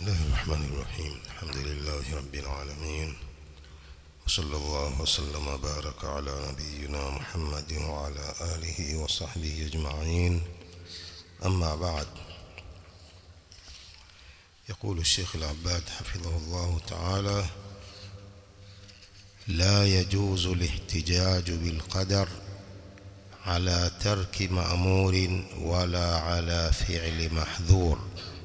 الله الرحمن الرحيم الحمد لله رب العالمين وصلى الله وسلم وبارك على نبينا محمد وعلى آله وصحبه أجمعين أما بعد يقول الشيخ العباد حفظه الله تعالى لا يجوز الاحتجاج بالقدر على ترك مأمور ولا على فعل محذور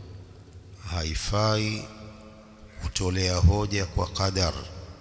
haifai kutolea hoja kwa qadar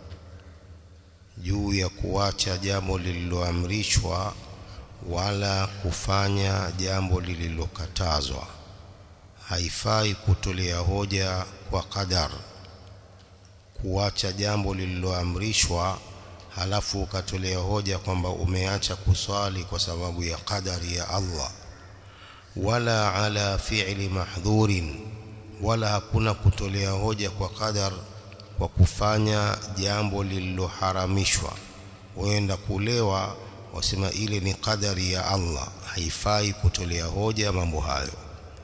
juu ya kuacha jambo lililoamrishwa wala kufanya jambo lililokatazwa haifai kutolea hoja kwa qadar kuacha jambo lililoamrishwa halafu ukatolea hoja kwamba umeacha kuswali kwa sababu ya qadari ya Allah wala ala fi'li mahdhurin wala hakuna kutolea hoja kwa qadar kwa kufanya jambo lililoharamishwa huenda kulewa wasema ile ni qadari ya Allah haifai kutolea hoja mambo hayo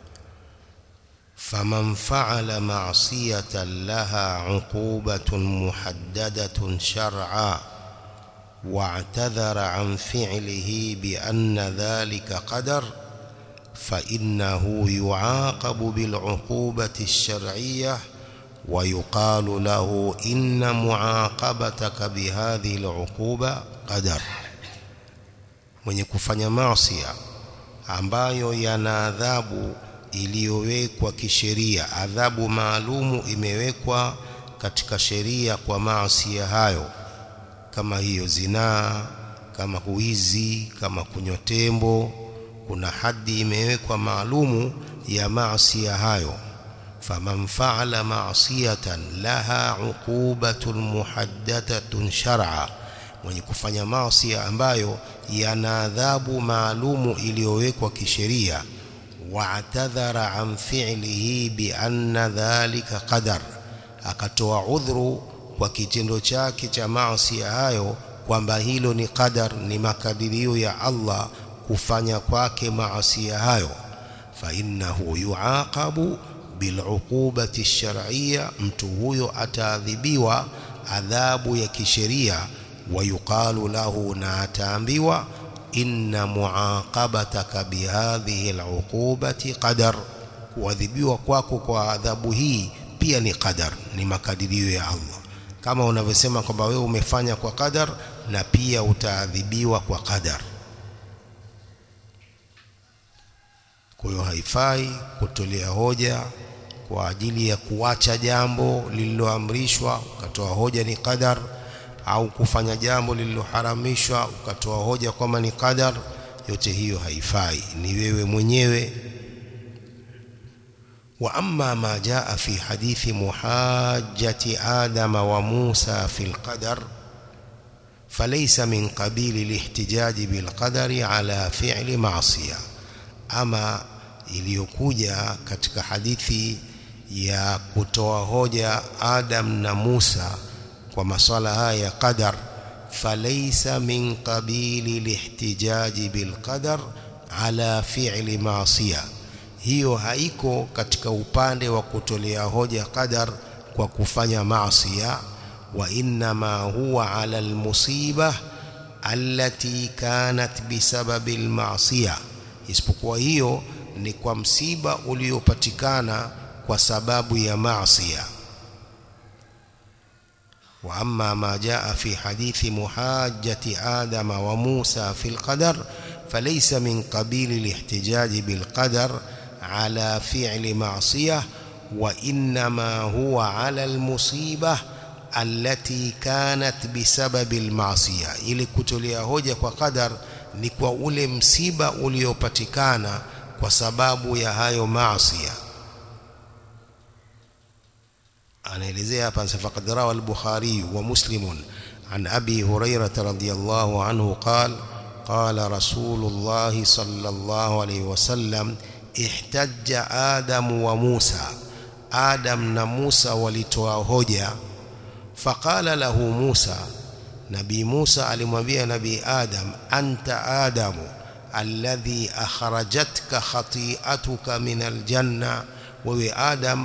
faman fa'ala ma'siyatan laha 'uqubatun muhaddadatun shar'a واعتذر عن فعله بأن ذلك قدر فإنه يعاقب بالعقوبة الشرعية ويقال له إن معاقبتك بهذه العقوبة قدر mwenye kufanya maasiya ambayo yana adhabu iliyowekwa kisheria adhabu maalumu imewekwa katika sheria kwa maasiya hayo kama hiyo zinaa kama huizi kama kunywa tembo kuna hadi imewekwa maalumu ya maasiya hayo faman fa'ala ma'siyatan laha 'uqubatun muhaddathatun shar'a mwenye kufanya maasiya ambayo yana adhabu maalumu iliyowekwa kisheria wa'tadhara an fi'lihi bi anna dhalika qadar akatoa udhuru kwa kitendo chake cha maasiya hayo kwamba hilo ni qadar ni makadirio ya Allah kufanya kwake maasiya hayo fa innahu yuaqabu biluqubati shar'iyya mtu huyo ataadhibiwa adhabu ya kisheria wayuqalu lahu na ataambiwa inna muaqabataka bihadhihi aluqubati qadar kuadhibiwa kwako kwa adhabu hii pia ni qadar ni makadirio ya Allah kama unavyosema kwamba wewe umefanya kwa qadar na pia utaadhibiwa kwa qadar kwa hiyo haifai kutolea hoja kwa ajili ya kuacha jambo lililoamrishwa ukatoa hoja ni qadar au kufanya jambo lililoharamishwa ukatoa hoja kwamba ni qadar yote hiyo haifai ni wewe mwenyewe wa amma ma jaa fi hadithi muhajjati adama wa Musa fi alqadar فليس من قبيل الاحتجاج بالقدر على فعل معصيه ama iliyokuja katika hadithi ya kutoa hoja Adam na Musa kwa maswala haya ya qadar falaysa min qabili lihtijaji bilqadar ala fi'li ma'siya hiyo haiko katika upande wa kutolea hoja qadar kwa kufanya maasiya wa inma huwa ala almusiba allati kanat bisababi alma'siyah isipokuwa hiyo ni kwa msiba uliopatikana kwa sababu ya maasiya wa amma ma jaa fi hadithi muhajjati adama wa Musa fi alqadar falaysa min qabil alihtijaj bilqadar ala fi'li ma'siyah wa inma huwa ala almusibah allati kanat bisababi alma'siyah ili kutolea hoja kwa qadar ni kwa ule msiba uliopatikana kwa sababu ya hayo maasiya anaelezea hapa faqad rawa al-Bukhari wa Muslim an Abi Hurairah radhiyallahu anhu qala qala Rasulullah sallallahu alayhi wasallam ihtajja Adam wa Musa Adam na Musa walitoa hoja faqala lahu Musa Nabii Musa alimwambia Nabii Adam anta Adamu alladhi akhrajatka khati'atuka min aljanna wewe Adam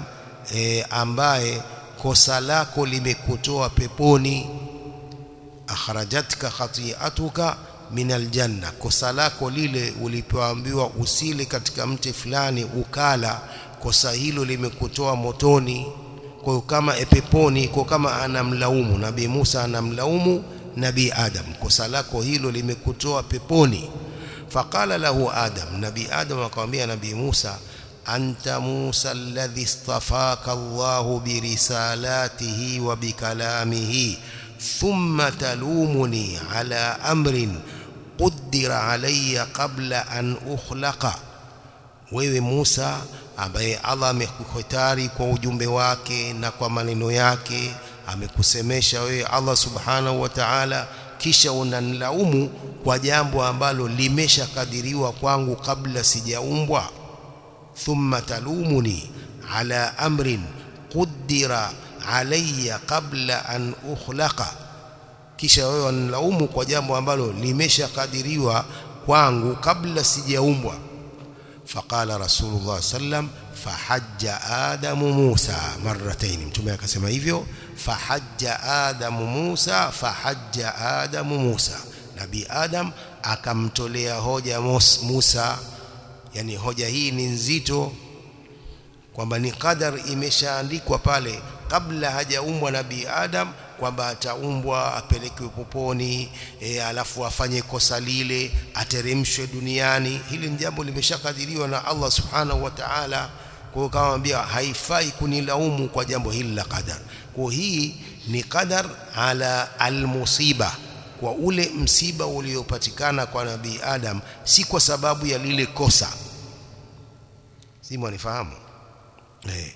e, ambaye kosa lako limekutoa peponi akhrajatka khati'atuka min aljanna kosa lako lile ulipoambiwa usile katika mti fulani ukala kosa hilo limekutoa motoni kwa kama peponi kwa kama anamlaumu nabii Musa anamlaumu nabii Adam kosa lako hilo limekutoa peponi faqala lahu Adam nabii Adam akamwambia nabii Musa anta Musa alladhi istafaka Allah birisalatihi wa bikalamihi thumma talumuni ala amrin qaddara alayya qabla an ukhlaqa wewe Musa ambaye Allah amekuhitari kwa ujumbe wake na kwa maneno yake amekusemesha wewe Allah subhanahu wa ta'ala kisha unanilaumu kwa jambo ambalo limeshakadiriwa kwangu kabla sijaumbwa thumma talumuni ala amrin qaddara alayya qabla an ukhlaqa kisha wewe unilaumu kwa jambo ambalo limeshakadiriwa kwangu kabla sijaumbwa فقال رسول الله صلى الله عليه وسلم فحج آدم موسى مرتين mtume akasema hivyo fahajja Adam Musa fahajja Adam Musa nabii Adam akamtolea hoja Musa yani hoja hii ni nzito kwamba ni qadar imeshaandikwa pale kabla hajaumbwa nabii Adam kwamba ataumbwa apelekwe poponi e, alafu afanye kosa lile ateremshwe duniani hili ni jambo limeshakadiriwa na Allah subhanahu wa ta'ala kwa kama mwambia haifai kunilaumu kwa jambo hili la qadar kwa hii ni qadar ala almusiba kwa ule msiba uliopatikana kwa nabii Adam si kwa sababu ya lile kosa si mwanifahamu eh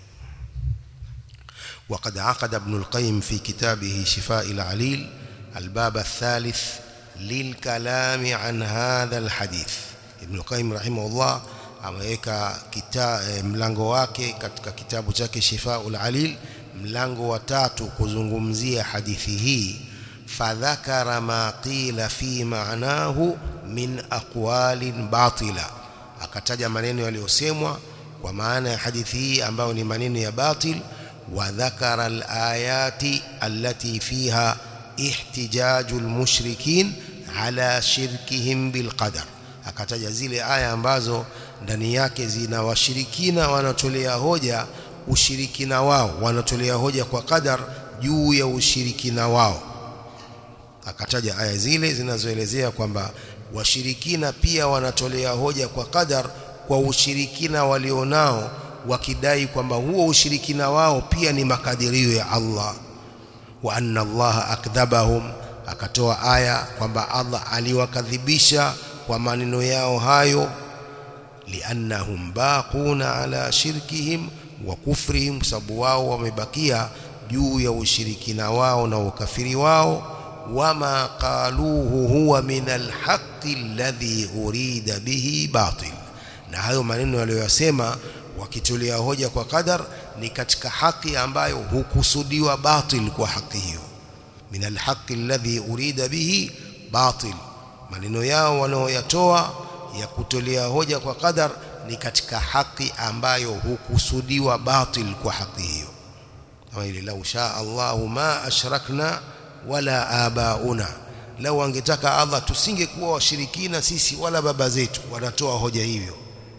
وقد عقد ابن القيم في كتابه شفاء العليل الباب الثالث للكلام عن هذا الحديث ابن القيم رحمه الله ameweka mlango wake katika kitabu chake Shifaul Alil mlango wa tatu kuzungumzia hadithi hii fadhakara ma qila fi ma'nahu min aqwalin batila akataja maneno yaliyosemwa kwa maana ya hadithi hii ambayo ni maneno ya batil وذكر الآيات التي فيها احتجاج المشركين على شركهم بالقدر akataja zile aya ambazo ndani yake zina washirikina wanatolea hoja ushirikina wao wanatolea hoja kwa qadar juu ya ushirikina wao akataja aya zile zinazoelezea kwamba washirikina pia wanatolea hoja kwa qadar kwa ushirikina walionao wakidai kwamba huo ushirikina wao pia ni makadirio ya Allah wa anna Allah akdhabahum akatoa aya kwamba Allah aliwakadhibisha kwa maneno yao hayo liannahum baquna ala shirkihim wa kufrihim sababu wao wamebakia juu ya ushirikina wao na ukafiri wao wama qaluhu huwa min alhaqqi alladhi urida bihi batil na hayo maneno waliyosema wakitolea hoja kwa qadar ni katika haki ambayo hukusudiwa batil kwa haki hiyo min alhaqi alladhi urida bihi batil maneno yao wanaoyatoa ya kutolea hoja kwa qadar ni katika haki ambayo hukusudiwa batil kwa haki hiyo kama ile lau shaa Allahu ma ashrakna wala abauna lau angetaka Allah tusingekuwa washirikina sisi wala baba zetu wanatoa hoja hivyo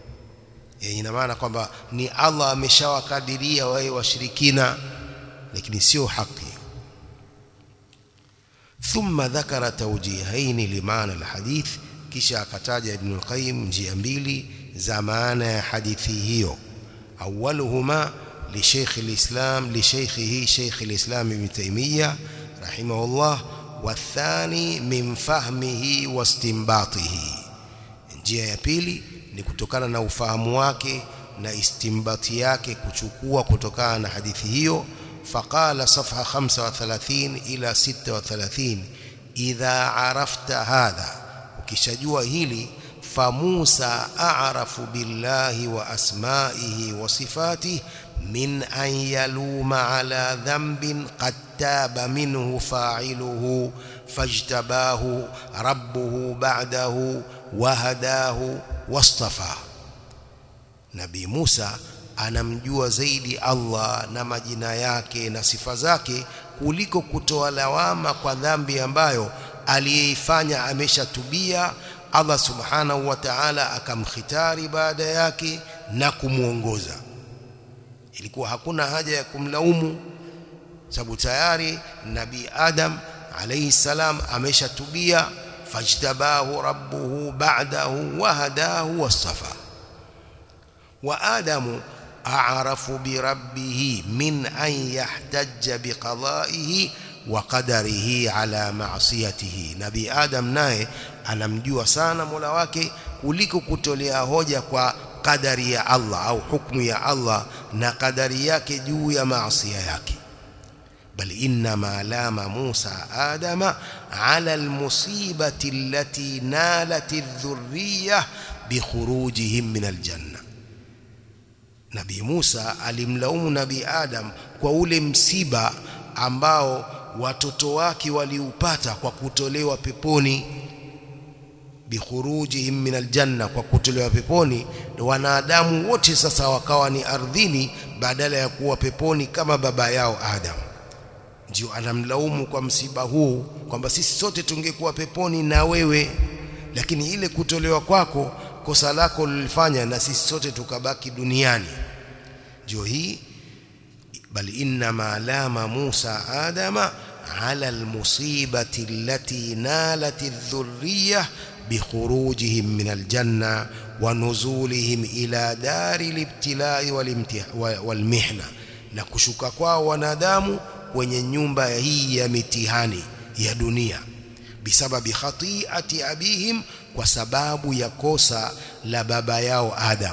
ina maana kwamba ni Allah ameshawakadiria wao washirikina lakini sio haki thumma dhakara tawjihaini limaana alhadith kisha akataja ibn al-qayyim njia mbili za maana ya hadithi hiyo awwaluhuma li shaykh al-islam li shaykhihi shaykh al-islam ibn taymiyyah rahimahullah والثاني من فهمه واستنباطه njia ya pili ni kutokana na ufahamu wake na istimbati yake kuchukua kutokana na hadithi hiyo faqala safha 35 ila 36 idha arafta hadha ukishajua hili famusa a'rafu billahi wa asma'ihi wa sifatihi min an yaluma ala dhanbin qad taba minhu fa'iluhu fajtabahu rabbuhu ba'dahu wahadahu wastafa Nabii Musa anamjua zaidi Allah na majina yake na sifa zake kuliko kutoa lawama kwa dhambi ambayo aliyeifanya ameshatubia Allah subhanahu wa ta'ala akamkhitari baada yake na kumuongoza ilikuwa hakuna haja ya kumlaumu sababu tayari nabii Adam alayhi salam ameshatubia fajtabahu rabbuhu ba'dahu wa hadahu wasafa wa adamu a'rafu bi rabbih min an yahtajja bi qada'ihi wa qadarihi ala ma'siyatihi nabii adam naye anamjua sana Mola wake kuliko kutolea hoja kwa kadari ya Allah au hukumu ya Allah na kadari yake juu ya maasi yake بل إنما لام موسى آدم على المصيبة التي نالت الذرية بخروجهم من الجنة نبي موسى alimlaumu nabii Adam kwa ule msiba ambao watoto wake waliupata kwa kutolewa peponi bikhurujihim min aljanna kwa kutolewa peponi wanadamu wote sasa wakawa ni ardhini badala ya kuwa peponi kama baba yao Adam ndio anamlaumu kwa msiba huu kwamba sisi sote tungekuwa peponi na wewe lakini ile kutolewa kwako kosa lako lilifanya na sisi sote tukabaki duniani ndio hii bal inna ma lama Musa adama ala almusibati allati nalat adh-dhurriyyah bikhurujihim min aljanna wa nuzulihim ila dari al-ibtilai wal-mihna na kushuka kwao wanadamu kwenye nyumba hii ya mitihani ya dunia bisababi khati'ati abihim kwa sababu ya kosa la baba yao Adam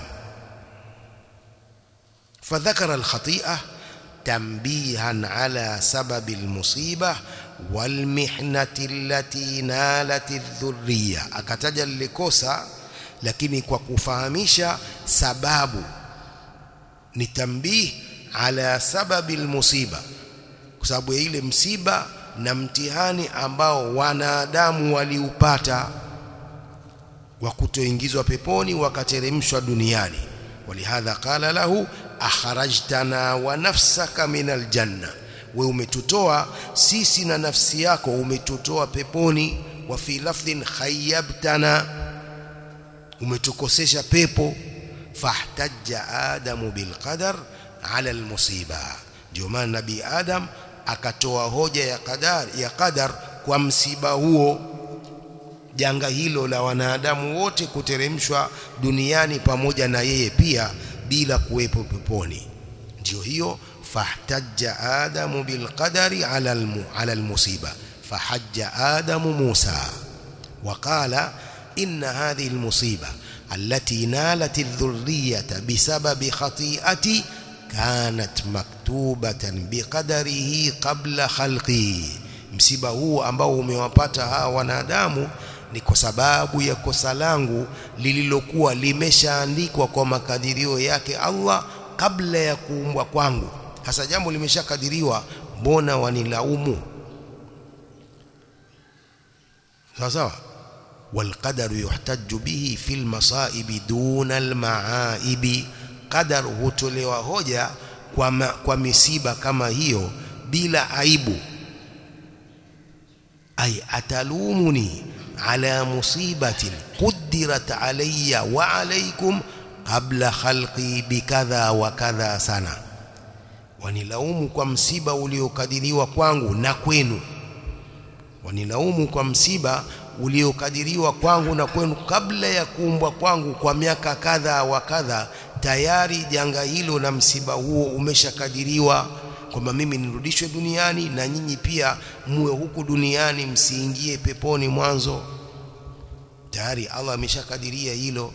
فذكر الخطيئة تنبيها على سبب المصيبة والمحنة التي نالت الذرية akataja likosa lakini kwa kufahamisha sababu ni tambih ala sababi almusiba kwa sababu ya ile msiba na mtihani ambao wanadamu waliupata wa kutoingizwa peponi wakateremshwa duniani walihadha qala lahu akharajtana wa nafsaka min aljanna we umetutoa sisi na nafsi yako umetutoa peponi wa fi lafdhin khayyabtana umetukosesha pepo fahtajja adamu bilqadar ala almusiba ndio maana nabii adam akatoa hoja ya qadar ya qadar kwa msiba huo janga hilo la wanadamu wote kuteremshwa duniani pamoja na yeye pia bila kuwepo peponi ndio hiyo fahtajja adamu bilqadari ala almu, ala almusiba fahajja adamu musa وقال إن هذه المصيبة التي نالت الذرية بسبب خطيئتي كانت مكتوبة بقدره قبل خلقي msiba huu ambao umewapata hawa wanadamu ni kwa sababu ya kosa langu lililokuwa limeshaandikwa kwa makadirio yake Allah kabla ya kuumbwa kwangu hasa jambo limeshakadiriwa mbona wanilaumu sawa sawa والقدر يحتج به في المصائب دون المعائب قدر hutolewa hoja kwa, ma, kwa misiba kama hiyo bila aibu ay atalumuni ala musibatin quddirat alayya wa alaykum qabla khalqi bikadha wa kadha sana wanilaumu kwa msiba uliokadiriwa kwangu na kwenu wanilaumu kwa msiba uliokadiriwa kwangu na kwenu kabla ya kuumbwa kwangu kwa miaka kadha wa kadha tayari janga hilo na msiba huo umeshakadiriwa kwamba mimi nirudishwe duniani na nyinyi pia muwe huku duniani msiingie peponi mwanzo tayari Allah ameshakadiria hilo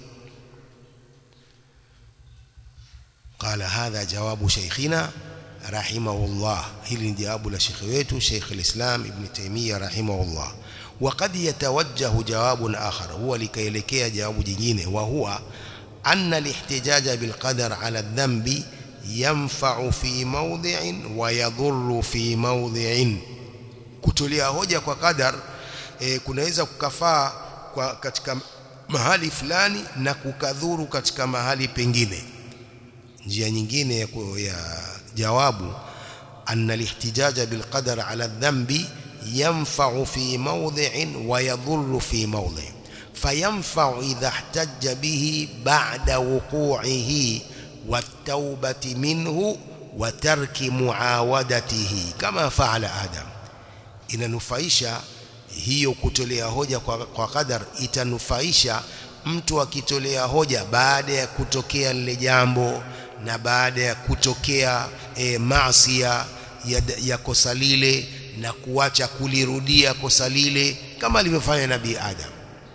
قال هذا جواب شيخنا رحمه الله hili ni jawabu la shekhi wetu Sheikh al-Islam Ibn Taymiyyah rahimahullah وقد يتوجه جواب آخر هو لكيلekea jawabu jingine وهو أن الاحتجاج بالقدر على الذنب ينفع في موضع ويضر في موضع kutulia hoja kwa qadar e, kunaweza kukafaa kwa katika mahali fulani na kukadhuru katika mahali pengine njia nyingine ya, ya jawabu anna lihtijaja bilqadar ala dhanbi yanfa'u fi mawdhi'in wa yadhurru fi mawdhi' fayanfa'u idha ihtajja bihi ba'da wuqu'ihi wat-taubati minhu wa tarki muawadatihi kama fa'ala adam inanufaisha hiyo kutolea hoja kwa, kwa qadar itanufaisha mtu akitolea hoja baada ya kutokea lile jambo na baada ya kutokea e, maasia ya, ya kosa lile na kuacha kulirudia kosa lile kama alivyofanya nabii Adam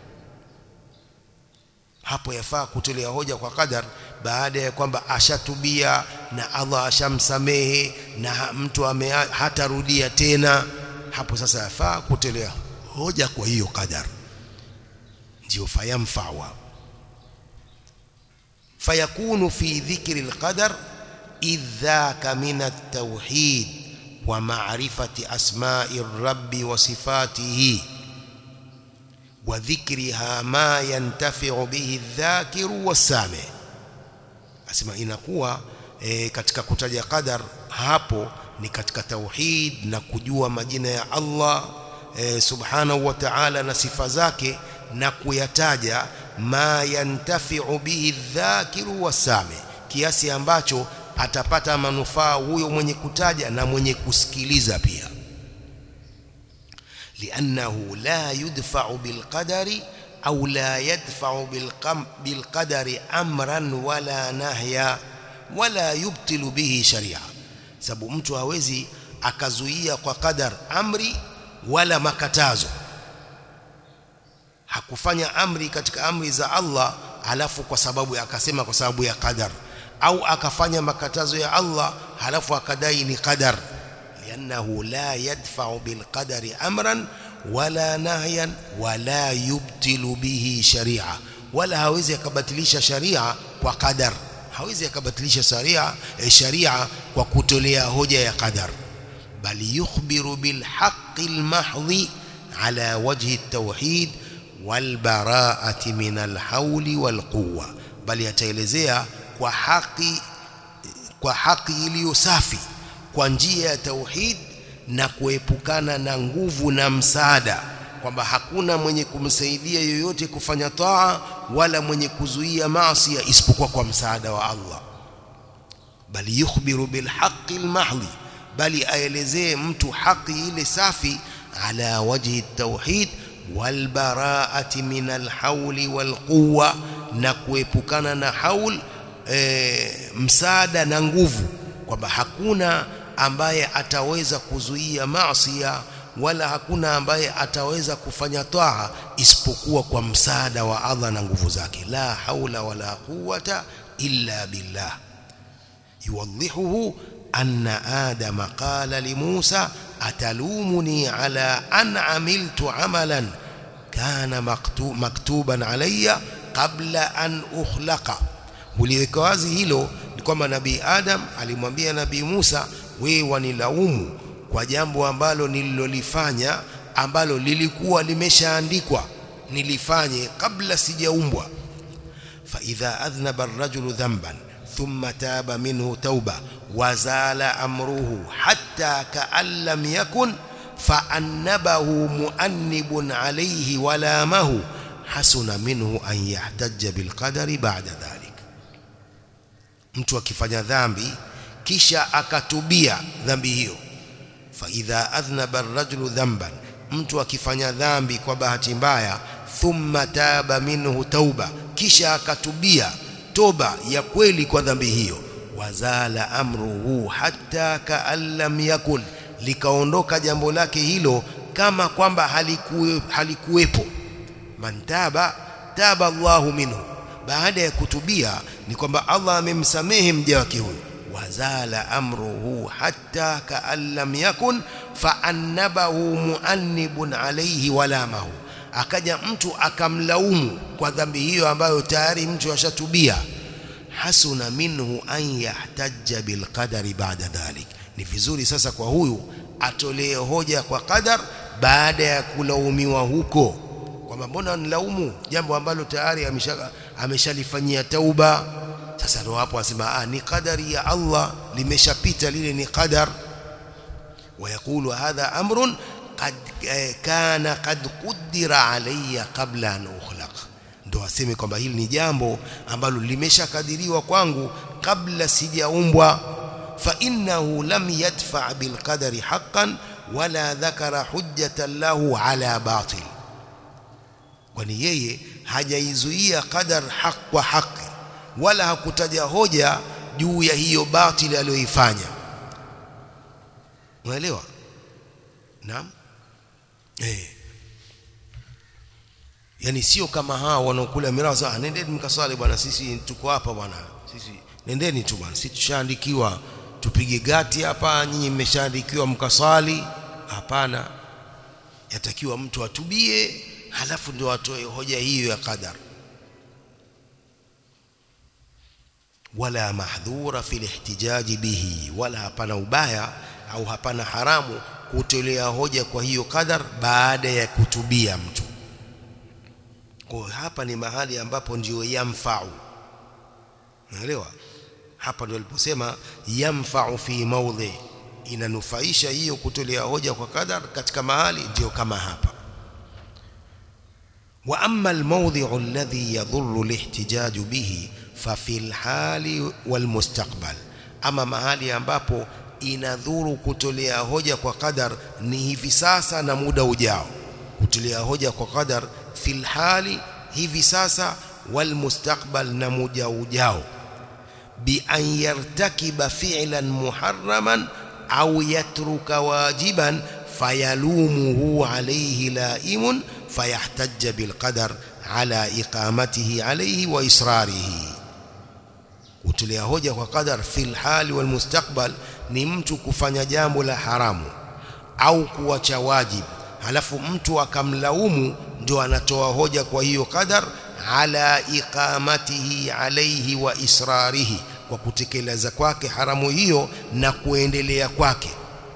hapo yafaa kutolea hoja kwa qadar baada ya kwamba ashatubia na Allah ashamsamehe na mtu ame hatarudia tena hapo sasa yafaa kutolea hoja kwa hiyo qadar ndio fayamfawa fayakunu fi dhikri alqadar idhaka min at-tauhid wa ma'rifati asma'i ar-rabbi wa sifatihi wa dhikriha ma yantafi'u bihi adh-dhakiru was-sami asema inakuwa e, katika kutaja qadar hapo ni katika tauhid na kujua majina ya Allah e, subhanahu wa ta'ala na sifa zake na kuyataja ma yantafi'u bihi dhakiru wasami kiasi ambacho atapata manufaa huyo mwenye kutaja na mwenye kusikiliza pia liannahu la yudfa'u bilqadari au la yadfa'u bilqadari amran wala nahya wala yubtilu bihi sharia sababu mtu hawezi akazuia kwa qadar amri wala makatazo hakufanya amri katika amri za Allah halafu kwa sababu akasema kwa sababu ya qadar au akafanya makatazo ya Allah halafu akadai ni qadar liannahu la yadfa'u bilqadari amran wala nahyan wala yubtilu bihi sharia wala hawezi akabatilisha sharia kwa qadar hawezi akabatilisha sharia eh, sharia kwa kutolea hoja ya qadar bali yukhbiru bilhaqqi almahdhi ala wajhi at-tauhid walbaraati min alhauli walquwa bali ataelezea kwa haki kwa haki iliyo safi kwa njia ya tauhid na kuepukana na nguvu na msaada kwamba hakuna mwenye kumsaidia yoyote kufanya taa wala mwenye kuzuia maasi isipokuwa kwa msaada wa Allah bali yukhbiru bilhaqqi almahdhi bali aelezee mtu haki ile safi ala wajhi at-tauhid walbaraati min alhauli walquwa na kuepukana na haul e, msaada na nguvu kwamba hakuna ambaye ataweza kuzuia maasiya wala hakuna ambaye ataweza kufanya taa isipokuwa kwa msaada wa Allah na nguvu zake la haula wala quwata illa billah yuwadhihuhu anna adama qala li Musa atalumuni ala an amiltu amalan kana maktuban alayya qabla an ukhlaqa uliweka wazi hilo ni kwamba nabii Adam alimwambia nabii Musa wewe wanilaumu kwa jambo ambalo nililolifanya ambalo lilikuwa limeshaandikwa nilifanye kabla sijaumbwa fa idha adhnaba ar-rajulu dhanban thumma taba minhu tauba wazala amruhu hatta ka'an lam yakun فأنبه مؤنب عليه ولامه حسن منه أن يحتج بالقدر بعد ذلك mtu akifanya dhambi kisha akatubia dhambi hiyo fa idha adhnaba ar-rajulu dhanban mtu akifanya dhambi kwa bahati mbaya thumma taba minhu tauba kisha akatubia toba ya kweli kwa dhambi hiyo wazala amruhu hatta ka'an lam yakun likaondoka jambo lake hilo kama kwamba halikuwe, halikuwepo man taba taba Allahu minhu baada ya kutubia ni kwamba Allah amemsamehe mja wake huyo wazala amruhu hatta ka'an lam yakun faannabahu muannibun alayhi walamahu akaja mtu akamlaumu kwa dhambi hiyo ambayo tayari mtu ashatubia hasuna minhu an yahtajja bilqadari ba'da dhalik ni vizuri sasa kwa huyu atolee hoja kwa qadar baada ya kulaumiwa huko kwamba mbona nilaumu jambo ambalo tayari ameshalifanyia tauba sasa ndio hapo asema ah ni qadari ya Allah limeshapita lile ni qadar ويقول هذا أمر قد كان قد قدر علي قبل أن أخلق ndo aseme kwamba hili ni jambo ambalo limeshakadiriwa kwangu kabla sijaumbwa fa innahu lam yadfa bil qadari haqqan wala dhakara hujjatan lahu ala batil kwani yeye hajaizuia qadar haq kwa haki wala hakutaja hoja juu ya hiyo batili aliyoifanya unaelewa naam eh yani sio kama hao wanaokula miraza ah nendeni mkaswali bwana sisi tuko hapa bwana sisi nendeni tu bwana sisi tushaandikiwa tupige gati hapa nyinyi mmeshaandikiwa mkaswali hapana yatakiwa mtu atubie halafu ndio atoe hoja hiyo ya qadar wala mahdhura fi lihtijaji bihi wala hapana ubaya au hapana haramu kutolea hoja kwa hiyo qadar baada ya kutubia mtu kwa hapa ni mahali ambapo ndio yamfau unaelewa hapa ndio aliposema yamfau fi mawdhi inanufaisha hiyo kutolea hoja kwa qadar katika mahali ndio kama hapa wa amma almawdhi'u alladhi yadhurru lihtijaju bihi fa fil hali wal mustaqbal ama mahali ambapo inadhuru kutolea hoja kwa qadar ni hivi sasa na muda ujao kutolea hoja kwa qadar fil hali hivi sasa wal mustaqbal na muda ujao bi an yartakiba fi'lan muharraman au yatruka wajiban fayalumuhu alayhi laimun fayahtajja bil qadar ala iqamatihi alayhi wa israrihi kutolea hoja kwa qadar fil hali wal mustaqbal ni mtu kufanya jambo la haramu au kuacha wajibu halafu mtu akamlaumu ndio anatoa hoja kwa hiyo qadar ala iqamatihi alayhi wa israrihi kwa kutekeleza kwake haramu hiyo na kuendelea kwake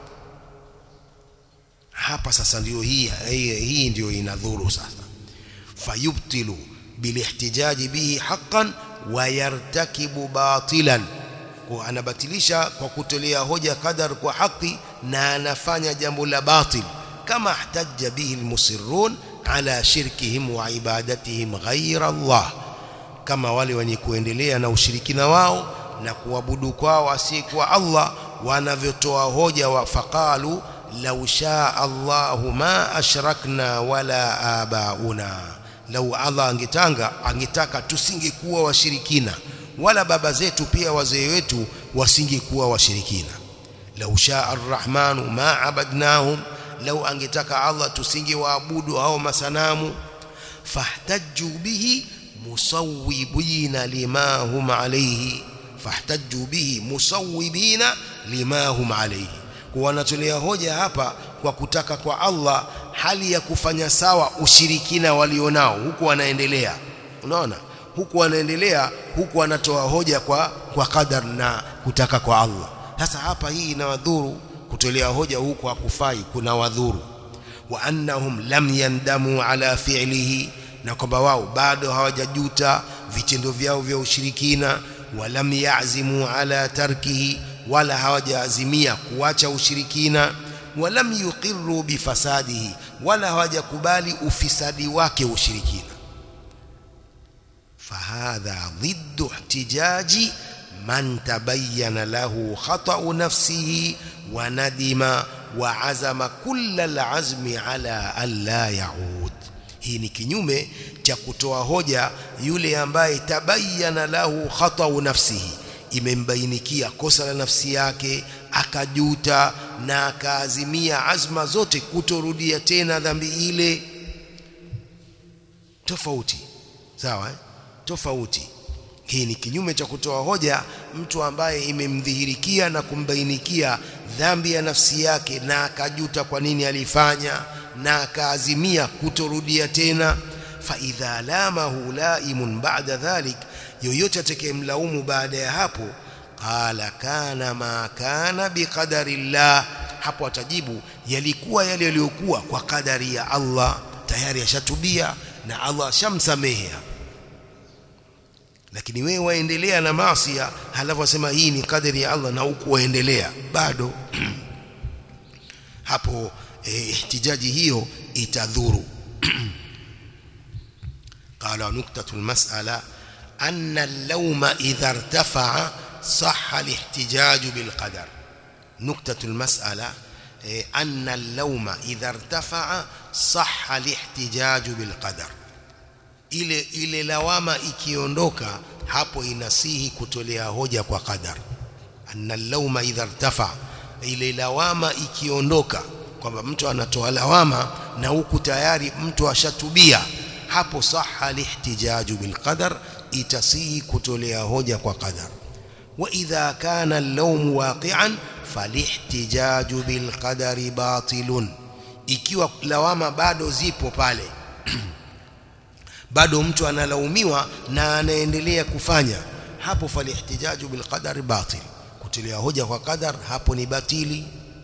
hapa sasa ndio hii hii, hii ndio inadhuru sasa fayubtilu bilihtijaji bihi haqqan wa yartakibu batilan kwa anabatilisha kwa kutolea hoja qadar kwa haki na anafanya jambo la batil kama ihtajja bihi almusirrun ala shirkihim wa ibadatihim ghayra Allah kama wale wenye kuendelea na ushirikina wao na kuabudu kwao asiyekuwa Allah wanavyotoa hoja wa faqalu law shaa Allahu ma ashrakna wala abauna lau Allah angetanga angetaka tusingekuwa washirikina wala baba zetu pia wazee wetu wasingekuwa washirikina lau shaa arrahmanu ma abadnahum lau angetaka Allah tusingewaabudu hao masanamu fahtajju bihi musawwibina lima hum alayhi fahtajju bihi musawwibina lima hum alayhi kwa wanatolea hoja hapa kwa kutaka kwa Allah hali ya kufanya sawa ushirikina walionao huku wanaendelea unaona huku wanaendelea huku wanatoa hoja kwa kwa qadar na kutaka kwa Allah sasa hapa hii inawadhuru kutolea hoja huku hakufai kuna wadhuru wa annahum lam yandamu ala fi'lihi na kwamba wao bado hawajajuta vitendo vyao vya ushirikina walam yazimu ala tarkihi wala hawajaazimia kuacha ushirikina walam yuqirru bifasadihi wala hawajakubali ufisadi wake ushirikina fahadha ضد احتجاج من تبين له خطأ نفسه وندم وعزم كل العزم على ألا يعود hii ni kinyume cha kutoa hoja yule ambaye tabayana lahu khatau nafsihi imembainikia kosa la nafsi yake akajuta na akaazimia azma zote kutorudia tena dhambi ile tofauti sawa eh? tofauti hii ni kinyume cha kutoa hoja mtu ambaye imemdhihirikia na kumbainikia dhambi ya nafsi yake na akajuta kwa nini alifanya na akaazimia kutorudia tena fa idha lamahu laimun ba'da dhalik yoyote atakayemlaumu baada ya hapo qala kana ma kana biqadari llah hapo atajibu yalikuwa yale yaliyokuwa kwa kadari ya Allah tayari ashatubia na Allah ashamsamehe lakini wewe waendelea na maasi halafu wasema hii ni kadari ya Allah na huku waendelea bado hapo eh, ihtijaji hiyo itadhuru قال نقطة المسألة أن اللوم إذا ارتفع صح الاحتجاج بالقدر نقطة المسألة أن اللوم إذا ارتفع صح الاحتجاج بالقدر ile ile lawama ikiondoka hapo inasihi kutolea hoja kwa qadar anna lauma idha irtafa ile lawama ikiondoka kwamba mtu anatoa lawama na huku tayari mtu ashatubia hapo saha lihtijaju bilqadar itasihi kutolea hoja kwa qadar wa idha kana al-lawm waqi'an falihtijaju bilqadari batilun ikiwa lawama bado zipo pale bado mtu analaumiwa na anaendelea kufanya hapo falihtijaju bilqadari batil kutolea hoja kwa qadar hapo ni batili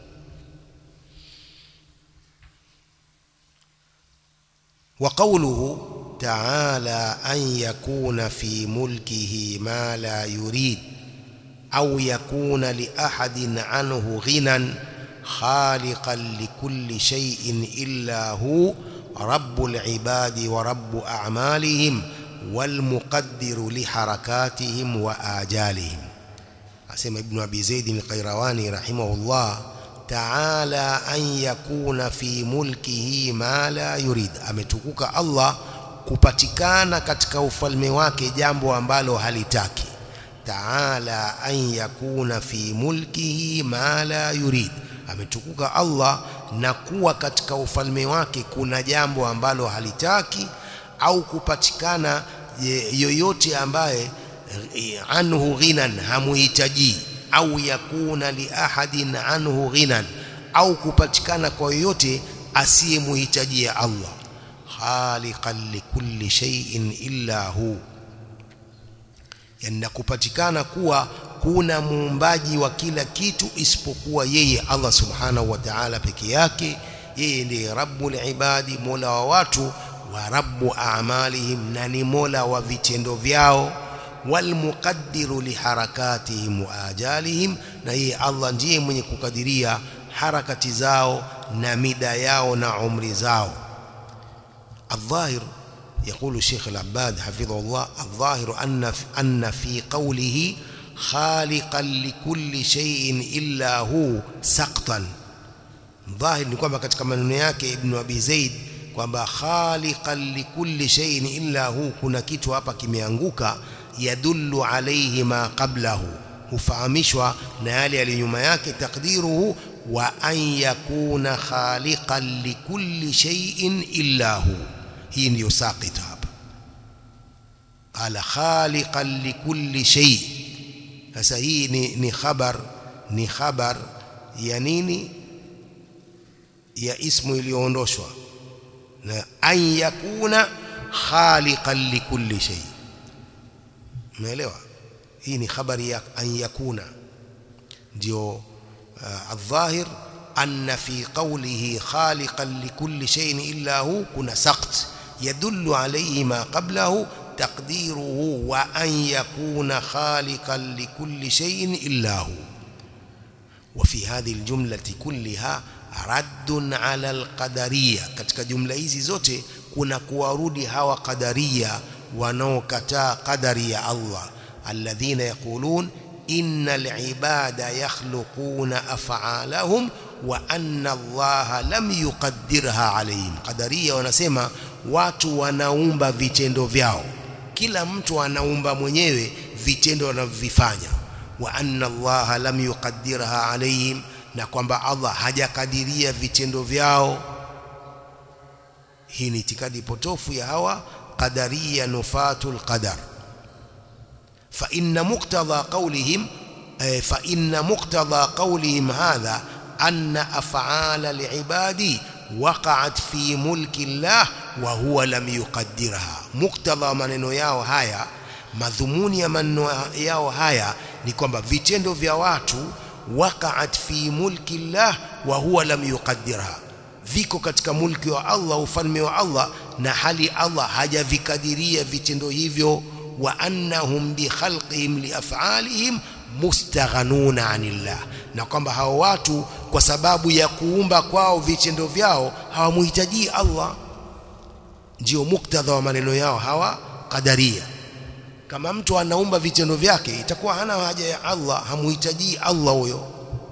وقوله تعالى أن يكون في ملكه ما لا يريد أو يكون لأحد عنه غنى خالقا لكل شيء إلا هو رب العباد ورب أعمالهم والمقدر لحركاتهم وآجالهم أسمى ابن أبي زيد القيرواني رحمه الله تعالى أن يكون في ملكه ما لا يريد ametukuka Allah kupatikana katika ufalme wake jambo ambalo halitaki taala an yakuna fi mulkihi ma la yurid ametukuka Allah na kuwa katika ufalme wake kuna jambo ambalo halitaki au kupatikana yoyote ambaye anhu ghinan hamuhitaji au yakuna li ahadin anhu ghinan au kupatikana kwa yoyote asiyemuhitajia Allah khaliqan likulli shay'in illa hu yani kupatikana kuwa kuna muumbaji wa kila kitu isipokuwa yeye Allah subhanahu wa ta'ala peke yake yeye ndiye rabbul ibadi mola wa watu wa rabbu a'malihim na ni mola wa vitendo vyao walmuqaddiru liharakatihim wa ajalihim na yeye Allah ndiye mwenye kukadiria harakati zao na mida yao na umri zao الظاهر يقول الشيخ العباد حفظه الله الظاهر أن أن في قوله خالقا لكل شيء إلا هو سقطا ظاهر ni kwamba katika maneno yake Ibn Abi Zaid kwamba khaliqan likulli shay'in illa hu kuna kitu hapa kimeanguka yadullu alayhi ma qablahu hufahamishwa na yale yaliyo nyuma yake takdiruhu wa an yakuna khaliqan likulli shay'in illa hu hii ndiyo saqita hapa qala khaliqan likulli shay sasa hii ni ni khabar ni khabar ya nini ya ismu iliyoondoshwa na an yakuna khaliqan likulli shay umeelewa hii ni habari ya an yakuna ndio الظاهر أن في قوله خالقا لكل شيء إلا هو كنا سقط يدل عليه ما قبله تقديره وأن يكون خالقا لكل شيء إلا هو وفي هذه الجملة كلها رد على القدرية katika jumla hizi zote kuna kuwarudi hawa qadaria wanaokataa qadari ya Allah alladhina yaqulun innal ibada yakhluquna af'alahum wa anna Allah lam yuqaddirha alayhim qadaria wanasema watu wanaumba vitendo vyao kila mtu anaumba mwenyewe vitendo anavyofanya wa anna Allah lam yuqaddirha alayhim na kwamba Allah hajakadiria vitendo vyao hii ni itikadi potofu ya hawa qadaria nufatul qadar fa inna muqtadha qawlihim fa inna muqtadha qawlihim hadha anna af'ala li'ibadi waqa'at fi mulki Allah wa huwa lam yuqaddirha muqtadha maneno yao haya madhumuni ya maneno yao haya ni kwamba vitendo vya watu waqa'at fi mulki Allah wa huwa lam yuqaddirha viko katika mulki wa Allah ufalme wa Allah na hali Allah hajavikadiria vitendo hivyo wa annahum bi khalqihim li af'alihim mustaghanuna anillah na kwamba hao watu kwa sababu ya kuumba kwao vitendo vyao hawamhitaji Allah ndio muktadha wa maneno yao hawa qadaria kama mtu anaumba vitendo vyake itakuwa hana haja ya Allah hamuhitaji Allah huyo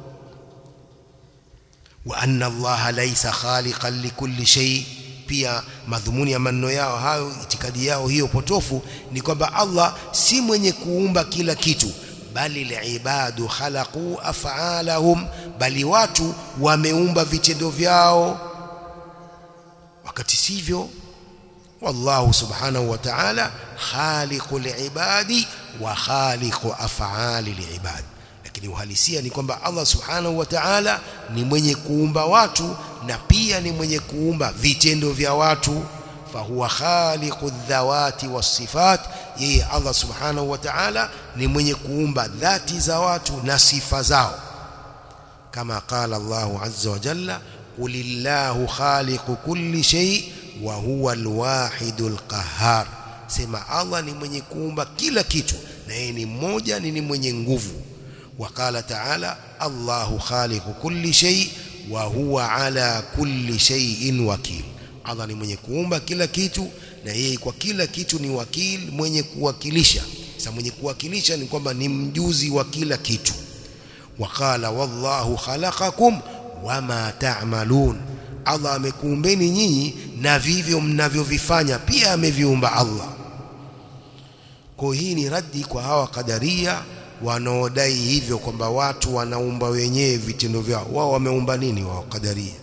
wa anna Allah laysa khaliqan likulli shay pia madhumuni ya maneno yao hayo itikadi yao hiyo potofu ni kwamba Allah si mwenye kuumba kila kitu bali liibadu khalaqu af'alahum bali watu wameumba vitendo vyao wakati sivyo والله سبحانه وتعالى خالق العباد وخالق أفعال العباد lakini uhalisia ni kwamba Allah subhanahu wa ta'ala ni mwenye kuumba watu na pia ni mwenye kuumba vitendo vya watu fahuwa khaliqu dhawati wasifat yeye Allah subhanahu wa ta'ala ni mwenye kuumba dhati za watu na sifa zao kama qala Allah azza wa jalla qulillahu khaliqu kulli shay wa huwa alwahidul qahhar sema Allah ni mwenye kuumba kila kitu na yeye ni mmoja ni mwenye nguvu وقال تعالى الله خالق كل شيء وهو على كل شيء وكيل Allah ni mwenye kuumba kila kitu na yeye kwa kila kitu ni wakil mwenye kuwakilisha sasa mwenye kuwakilisha ni kwamba ni mjuzi wa kila kitu waqala wallahu khalaqakum wama ta'malun Allah amekuumbeni nyinyi na vivyo mnavyovifanya pia ameviumba Allah kwa hii ni raddi kwa hawa kadaria wanaodai hivyo kwamba watu wanaumba wenyewe vitendo vyao wao wameumba nini wao kadaria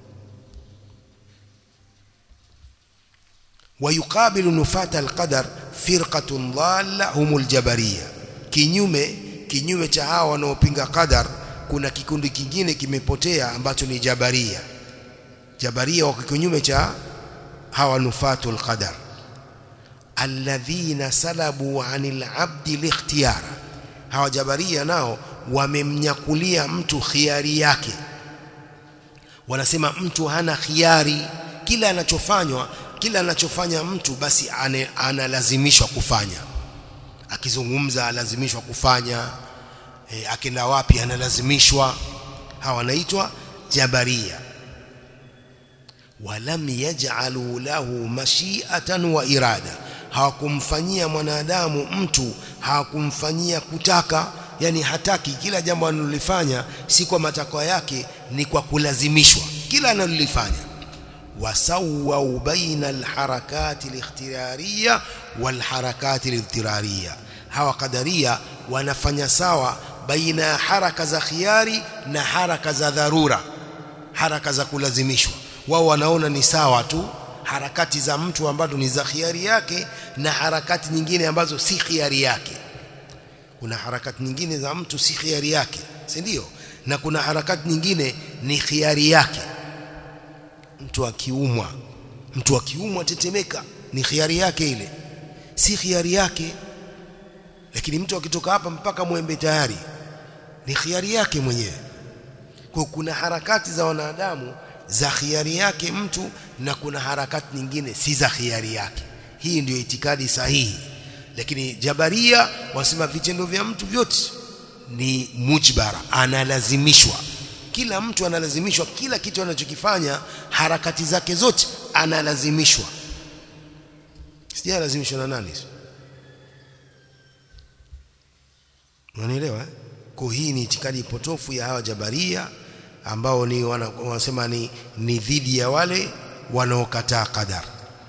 ويقابل نفاة القدر فرقة ضالة هم الجبرية kinyume kinyume cha hawa wanaopinga qadar kuna kikundi kingine kimepotea ambacho ni jabaria jabaria wako kinyume cha hawa nufatul qadar alladhina salabu anil abdi likhtiyara hawa jabaria nao wamemnyakulia mtu khiari yake wanasema mtu hana khiari kila anachofanywa kila anachofanya mtu basi ane, analazimishwa kufanya akizungumza alazimishwa kufanya e, akenda wapi analazimishwa hawa wanaitwa jabaria walam yaj'alu lahu mashi'atan wa irada hawakumfanyia mwanadamu mtu hawakumfanyia kutaka yani hataki kila jambo analolifanya si kwa matakwa yake ni kwa kulazimishwa kila analolifanya wasawwa baina alharakati alikhtiyariyya walharakati alidhtirariyya hawa kadaria wanafanya sawa baina ya haraka za khiari na haraka za dharura haraka za kulazimishwa wao wanaona ni sawa tu harakati za mtu ambazo ni za khiari yake na harakati nyingine ambazo si khiari yake kuna harakati nyingine za mtu si khiari yake si ndio na kuna harakati nyingine ni khiari yake mtu akiumwa mtu akiumwa tetemeka ni khiari yake ile si khiari yake lakini mtu akitoka hapa mpaka mwembe tayari ni khiari yake mwenyewe kwa kuna harakati za wanadamu za khiari yake mtu na kuna harakati nyingine si za khiari yake hii ndiyo itikadi sahihi lakini jabaria wasema vitendo vya mtu vyote ni mujbara analazimishwa kila mtu analazimishwa kila kitu anachokifanya harakati zake zote analazimishwa sijalazimishwa na nani unanielewa eh? kwa hii ni itikadi potofu ya hawa jabaria ambao ni wanasema ni, ni dhidi ya wale wanaokataa qadar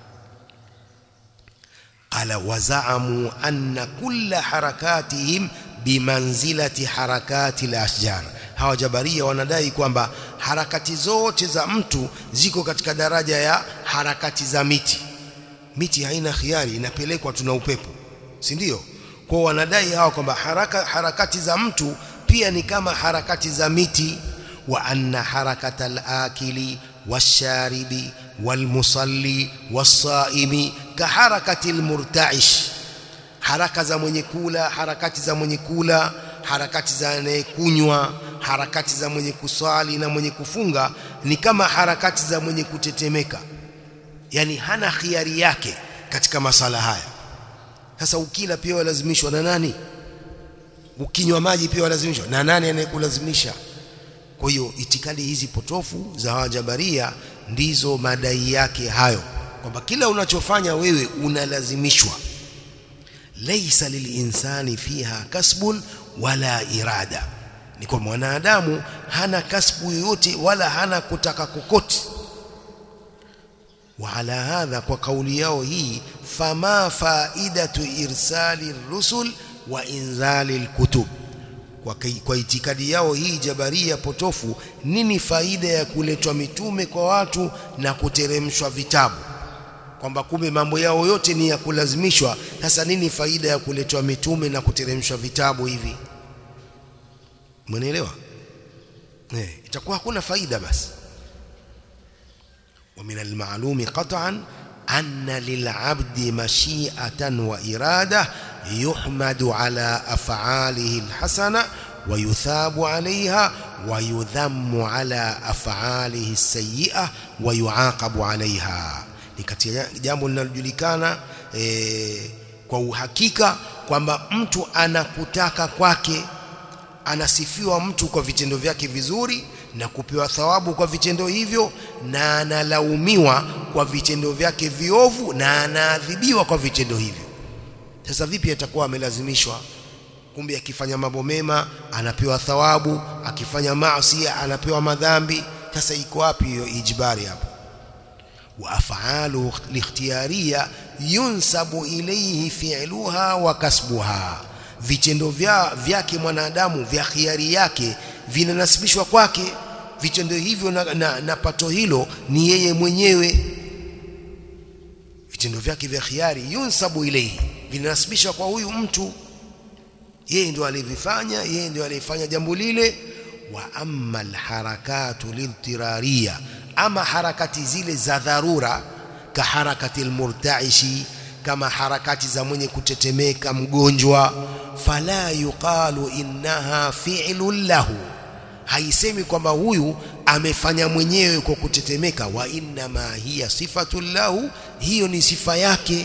qala wazaamu anna kulla harakatihim bimanzilati harakati al-ashjar hawa jabaria wanadai kwamba harakati zote za mtu ziko katika daraja ya harakati za miti miti haina khiari inapelekwa tuna upepo si ndio kwa wanadai hawa kwamba haraka harakati za mtu pia ni kama harakati za miti wa anna harakata al-akili washaribi walmusalli wasaimi kaharakati al-murta'ish haraka za mwenye kula harakati za mwenye kula harakati za anayekunywa harakati za mwenye kuswali na mwenye kufunga ni kama harakati za mwenye kutetemeka yani hana khiari yake katika masala haya sasa ukila pia walazimishwa na nani ukinywa maji pia walazimishwa na nani anayekulazimisha kwa hiyo itikadi hizi potofu za wajabaria ndizo madai yake hayo kwamba kila unachofanya wewe unalazimishwa laisa lilinsani fiha kasbun wala irada ni kwa mwanadamu hana kasbu yoyote wala hana kutaka kokote وعلى هذا وقول yao hii fama faidatu irsali rusul wa inzali alkutub kwa, kwa itikadi yao hii jabaria potofu nini faida ya kuletwa mitume kwa watu na kuteremshwa vitabu kwamba kumbe mambo yao yote ni ya kulazimishwa sasa nini faida ya kuletwa mitume na kuteremshwa vitabu hivi mnaelewa eh itakuwa hakuna faida basi ومن المعلوم قطعا أن للعبد مشيئة وإرادة يحمد على أفعاله الحسنة ويثاب عليها ويذم على أفعاله السيئة ويعاقب عليها لكتي jambo linalojulikana e, kwa uhakika kwamba mtu anakutaka kwake anasifiwa mtu kwa vitendo vyake vizuri na kupewa thawabu kwa vitendo hivyo na analaumiwa kwa vitendo vyake viovu na anaadhibiwa kwa vitendo hivyo sasa vipi atakuwa amelazimishwa kumbe akifanya mambo mema anapewa thawabu akifanya maasi anapewa madhambi sasa iko wapi hiyo ijbari hapo wa af'alu likhtiyariya yunsabu ilayhi fi'luha wa kasbuha vitendo vya vyake mwanadamu vya khiari yake vinanasibishwa kwake vitendo hivyo na, na, na pato hilo ni yeye mwenyewe vitendo vyake vya khiari yunsabu ilayhi vinanasibishwa kwa huyu mtu yeye ndio alivifanya yeye ndio alifanya jambo lile wa amma alharakatu liltirariya ama harakati zile za dharura ka harakati almurtaishi kama harakati za mwenye kutetemeka mgonjwa fala yuqalu innaha fi'lun lahu haisemi kwamba huyu amefanya mwenyewe kwa kutetemeka wa inma hiya sifatun lahu hiyo ni sifa yake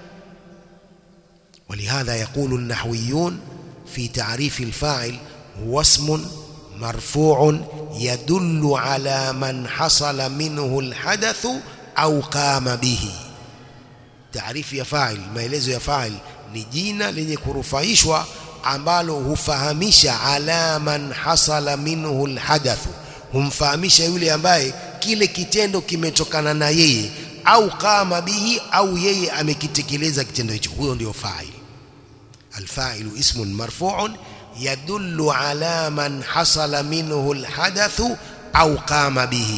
ولهذا يقول النحويون في تعريف الفاعل هو اسم مرفوع يدل على من حصل منه الحدث أو قام به taarifu ya fa'il maelezo ya fa'il ni jina lenye kurufaishwa ambalo hufahamisha ala man hasala minhu alhadath humfahamisha yule ambaye kile kitendo kimetokana na yeye au kama bihi au yeye amekitekeleza kitendo hicho huyo ndio fa'il الفاعل اسم مرفوع يدل على من حصل منه الحدث أو قام به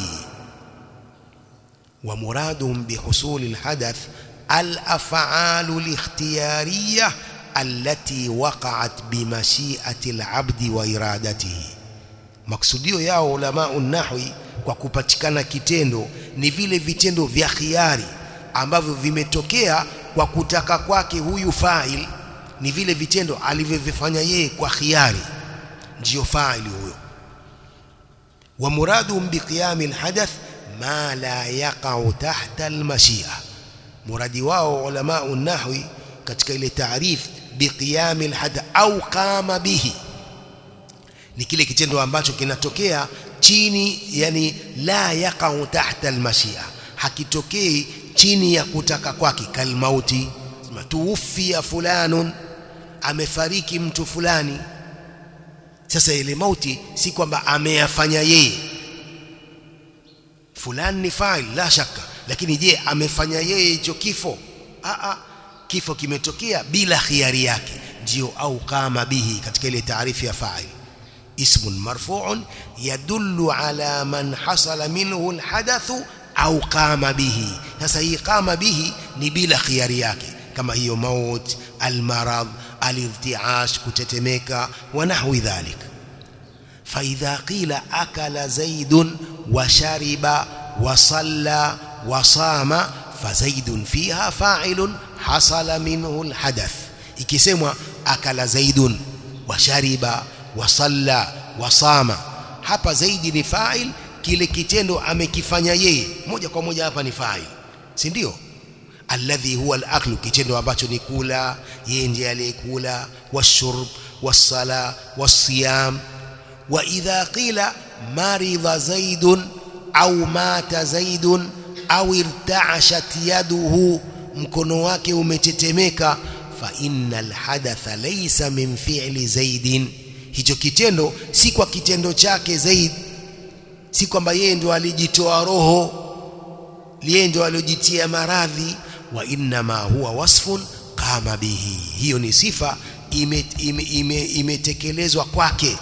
ومرادهم بحصول الحدث الأفعال الاختيارية التي وقعت بمشيئة العبد وإرادته maksudio yao ulama nahwi kwa kupatikana kitendo ni vile vitendo vya khiari ambavyo vimetokea kwa kutaka kwake huyu fa'il ni vile vitendo alivyovifanya yeye kwa khiari ndiyo fa'il huyo wa muradum biqiyam alhadath ma la yaqa'u tahta almashi'a muradi wao ulama nahwi katika ile taarif biqiyam alhadath au qama bihi ni kile kitendo ambacho kinatokea chini yani la yaqa'u tahta almashia hakitokei chini ya kutaka kwake kalmauti tuufia fulanun amefariki mtu fulani sasa ile mauti si kwamba ameyafanya yeye fulani ni fa'il la shaka lakini je amefanya yeye hicho kifo a a kifo kimetokea bila khiari yake ndio au kama bihi katika ile taarifu ya fa'il اسم مرفوع يدل على من حصل منه الحدث أو قام به sasa hii qama bihi ni bila khiari yake kama hiyo maut almarad alirtiash kutetemeka wa nahwi dhalik فإذا قيل أكل زيد وشرب وصلى وصام فزيد فيها فاعل حصل منه الحدث ikisemwa akala zaidun washariba wasalla wasama hapa zaidi ni fa'il kile kitendo amekifanya yeye moja kwa moja hapa ni fa'il si ndio alladhi huwa al-aklu kitendo ambacho ni kula yeye ndiye aliyekula washurb wasala wasiyam wa idha qila maridha zaidun au mata zaidun au irtaashat yaduhu mkono wake umetetemeka fa innal hadatha laysa min fi'li zaidin hicho kitendo si kwa kitendo chake zaid si kwamba yeye ndio alijitoa roho yeye ndio aliojitia maradhi wa innama huwa wasfun qama bihi hiyo ni sifa imetekelezwa ime, ime, ime kwake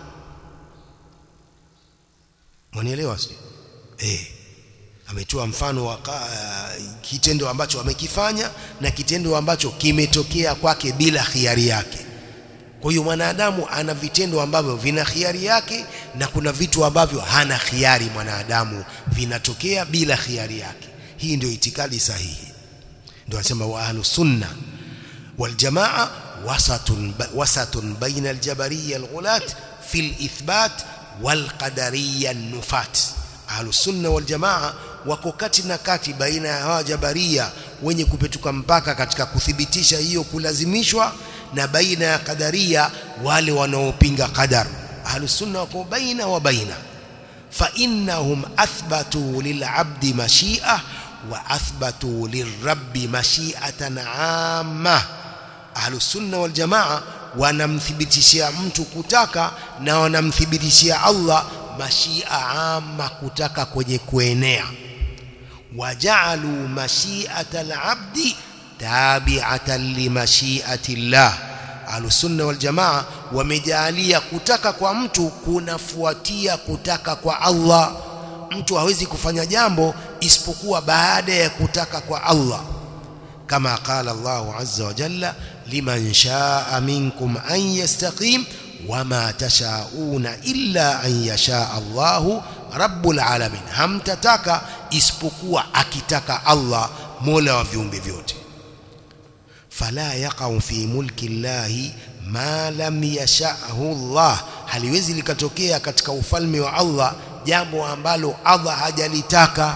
mwanielewa si eh ametoa mfano wa uh, kitendo ambacho amekifanya na kitendo ambacho kimetokea kwake bila khiari yake kwa hiyo mwanadamu ana vitendo ambavyo vina khiari yake na kuna vitu ambavyo hana khiari mwanadamu vinatokea bila khiari yake hii ndio itikadi sahihi ndio anasema wa ahlus sunna wal jamaa wasatun wasatun baina al jabariyya al ghulat fil ithbat wal qadariyya an nufat ahlus sunna wal jamaa wako kati na kati baina ya hawa jabaria wenye kupetuka mpaka katika kuthibitisha hiyo kulazimishwa na baina ya qadaria wale wanaopinga qadar ahlus sunna wako baina wa baina fa innahum athbatu lil'abdi mashi'a wa athbatu lirabbi mashi'atan 'amma ahlus sunna wal jamaa wanamthibitishia mtu kutaka na wanamthibitishia Allah mashia amma kutaka kwenye kuenea waja'alu mashi'ata al-'abdi tabi'atan li mashi'ati Allah Ahlusunna wal Jamaa wamejalia kutaka kwa mtu kunafuatia kutaka kwa Allah mtu hawezi kufanya jambo isipokuwa baada ya kutaka kwa Allah kama qala Allah azza wa jalla liman shaa minkum an yastaqim wama tashauna illa an yasha Allahu rabbul alamin hamtataka isipokuwa akitaka Allah mola wa viumbe vyote fala yaqau fi mulki llahi ma lam yashahu Allah haliwezi likatokea katika ufalme wa Allah jambo ambalo Allah hajalitaka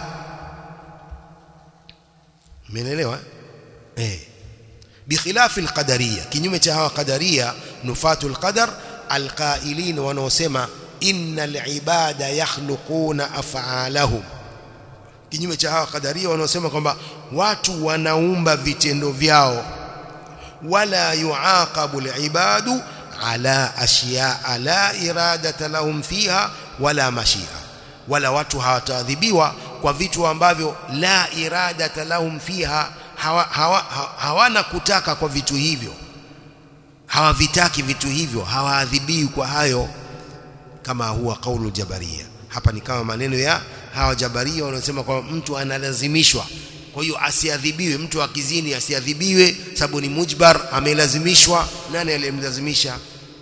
umeelewa eh bikhilafi alqadariyya kinyume cha hawa qadaria nufatu alqadar alqailin wanaosema innal ibada yakhluquna af'alahum kinyume cha hawa qadaria wanaosema kwamba watu wanaumba vitendo vyao wala yuaqabu alibadu ala ashiya la iradata lahum fiha wala mashia wala watu hawataadhibiwa kwa vitu ambavyo la iradata lahum fiha hawa, hawa, hawana kutaka kwa vitu hivyo hawavitaki vitu hivyo hawaadhibiwi kwa hayo kama huwa kaulu jabaria hapa ni kama maneno ya hawa jabaria wanaosema kwamba mtu analazimishwa kwa hiyo asiadhibiwe mtu akizini asiadhibiwe sababu ni mujbar amelazimishwa nani aliyemlazimisha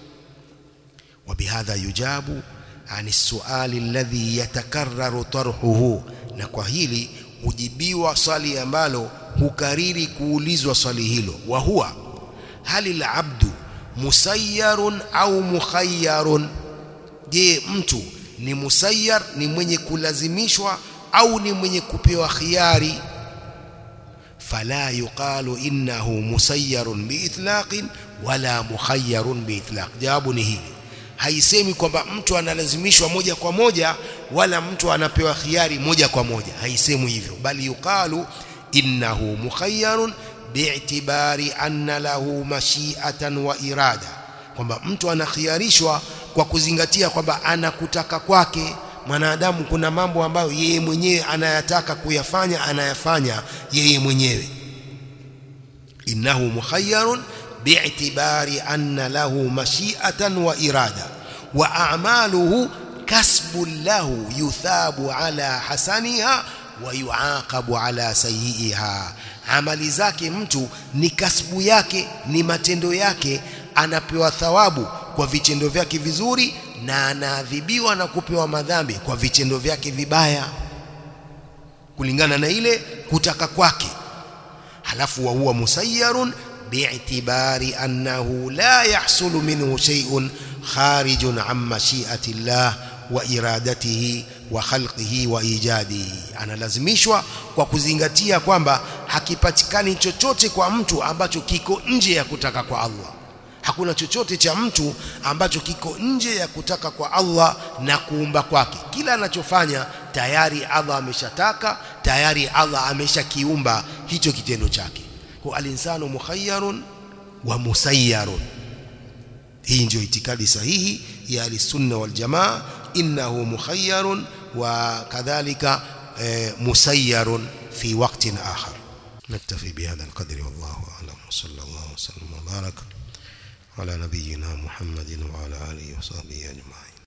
وبهذا يجاب عن السؤال الذي يتكرر طرحه na kwa hili hujibiwa swali ambalo hukariri kuulizwa swali hilo wa huwa hali al-abdu musayyarun au mukhayyarun je mtu ni musayyar ni mwenye kulazimishwa au ni mwenye kupewa khiari fala yuqalu innahu musayyarun biitlaqin wala mukhayyarun biitlaq jawabu ni hili haisemi kwamba mtu analazimishwa moja kwa moja wala mtu anapewa khiari moja kwa moja haisemwi hivyo bali yuqalu innahu mukhayyarun bi'tibari anna lahu mashi'atan wa irada kwamba mtu anakhiarishwa kwa kuzingatia kwamba anakutaka kwake mwanadamu kuna mambo ambayo yeye mwenyewe anayataka kuyafanya anayafanya yeye mwenyewe innahu mukhayyarun bi'tibari anna lahu mashi'atan wa irada wa a'maluhu kasbun lahu yuthabu ala hasaniha wa yuaqabu ala sayyi'iha amali zake mtu ni kasbu yake ni matendo yake anapewa thawabu kwa vitendo vyake vizuri na anaadhibiwa na kupewa madhambi kwa vitendo vyake vibaya kulingana na ile kutaka kwake halafu wa huwa musayyarun bi'tibari annahu la yahsulu minhu shay'un kharijun an mashi'ati Allah wa iradatihi wa khalqihi wa ijadihi analazimishwa kwa kuzingatia kwamba hakipatikani chochote kwa mtu ambacho kiko nje ya kutaka kwa Allah hakuna chochote cha mtu ambacho kiko nje ya kutaka kwa Allah na kuumba kwake kila anachofanya tayari Allah ameshataka tayari Allah ameshakiumba hicho kitendo chake kwa alinsanu mukhayyarun wa musayyarun hii ndio itikadi sahihi ya al-sunna wal jamaa innahu mukhayyarun wa kadhalika musayyarun fi waqtin akhar نكتفي بهذا القدر والله أعلم وصلى الله وسلم وبارك على نبينا محمد وعلى آله وصحبه أجمعين